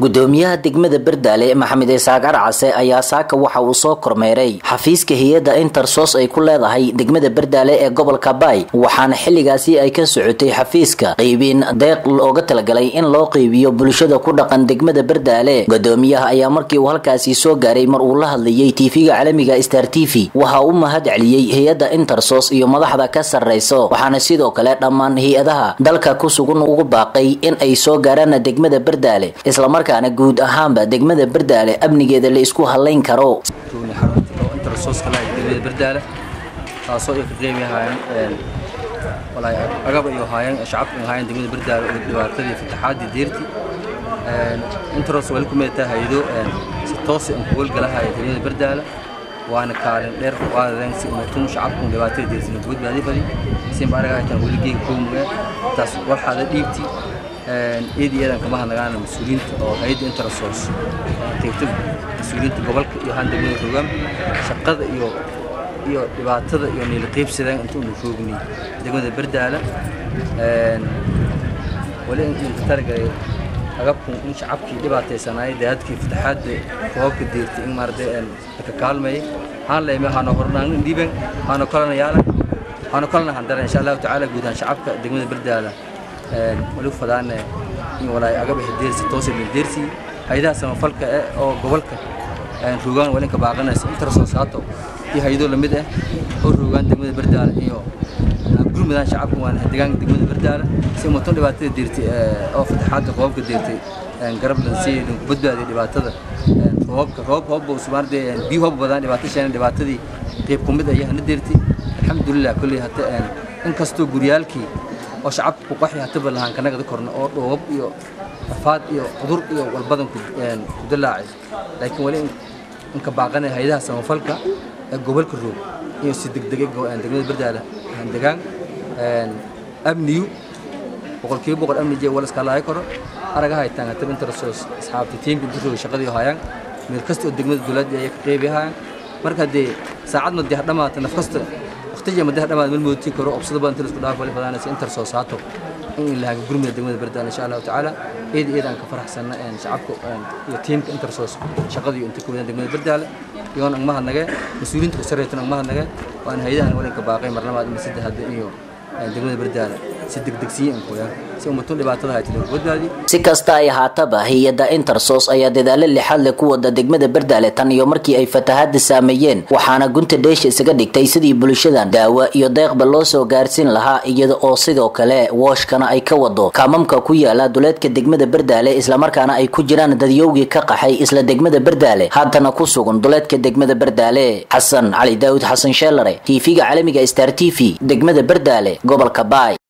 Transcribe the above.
gudoomiyaha degmada berdaale maxamed isaaq arcase ayaa saaka waxa uu soo kormeeray xafiiska hay-adda intersos ay ku leedahay degmada berdaale ee gobolka baay waxaana xilligaasi ay ka socotay xafiiska qeybiin deeq looga talagalay in loo qeybiyo bulshada ku dhaqan degmada berdaale gudoomiyaha ayaa markii uu halkaasi soo gaaray mar uu la hadlayay tv-ga caalamiga star t v waxa uu mahad celiyey hay-adda intersos iyo madaxda ka sarreyso waxaana sidoo kale dhammaan hay-adaha dalka ku sugan ugu baaqay in ay soo gaaraan degmada berdaale islamarkaana guud ahaanba degmada berdaale amnigeeda la isku halayn karo degmada berdaale taasoo ay ka qeybi ahaayeen walaay agab ay ahaayeen shacabka ay ahaayeen degmada berdaale oo dhibaatadii fataxaadii deertii intros wali ku meetaa haydo si toos aan ku howlgalahaya degmada berdaale waana kaalin dheer waadeen si umatun shacabku dhibaatada deersina guud baadi fadi sin baraga haytan wali geeg koomuga taas waxaada dhiibti eedi eedan kama hadlagaana mas-uuliyiinta oo hay'adda intersos qaybta mas-uuliyiinta gobolka iyo haan degmada rogaan shaqada iyo iyo dhibaatada iyo niila qaybsadaan inta unu roogni degmada berdaala wali inta talagalay agabku in shacabkii dhibaataysanaayay daadkii fataxaadda koobka deertay in maaragtay ka kaalmayay haan leeme haano hornaan dhiiban haano kalena yaala haano kalena handara insha allahu tacaala guud ahaan shacabka degmada berdaala wali fadaane in walaay agab deersi toos ee deersi hay'adaha samafalka ee oo gobolka rogaan wali ka baaqanaysa intersos haato iyo hay'ado lamid ah oo rogaan degmada berdaala iyo gurmadaan shacabka waan deegaanka degmada berdaala si mutan dhibaatada deertay oo fataxaadda qoobka deertay garab lan si ku badbaadiyo dhibaatada roobka roob hoob oo sumaarde biyo hoob badan dhibaato sheena dhibaatadii qayb ku mid ayahana deertay alxamdulilah kulli hata inkastoo guryaalkii oo shacabka ku qaxi hataba lahaan kanagada korna oo dhoobab iyo afaad iyo cudur iyo walbadan ku dilaacay laakiin wali inka baaqanay hay'adaha samafalka ee gobolka roog iyo si degdegay degmada berdaala degaan amniyu boqolkiiba boqol amni jee wala iskaalaayo karo araga haytaan hataba intersos asxaabta tiimka inta roog shaqadii hayaan meel kasta oo degmada dowladda ay ka qeybi hayaan marka dee saacad ma dee dhamaata naf kasta waqtiga ma dee dhamaata meel moodtii karo obsada badan inta isku dhaaf wali fadaanaysa intersos haato in ilaaha gurmida degmada berdaala insha allahu tacaala eed eed aan ka faraxsanna shacabka iyo tiimka intersos shaqadii inta ku wadaan degmada berdaala iyoon ang mahadnage mas-uuliyiinta ku sarreeytan ang mahadnage waan hay'adahan walinka baaqay marnamaad ama saddexaad iyo degmada berdaala si degdegsiin kooyaan si ummatun dhibaatada haytay badbaadi si kasta ay ahaataba hay-adda intersos ayaa dadaalo lixaad leh ku wada degmada berdaale tan iyo markii ay fatahaada saameeyeen waxaana gunta dheesha isaga dhigtay sidii bulshadan daawo iyo deeqba loo soo gaarsiin lahaa iyada oo sidoo kale wooshkana ay ka wado kaamamka ku yaala duleedka degmada berdaale islamarkaana ay ku jiraan dadyowgii ka qaxay isla degmada berdaale haddana ku sugan duleedka degmada berdaale xasan cali daawud xasan sheelare tv-ga caalamiga star t v degmada berdaale gobolka baay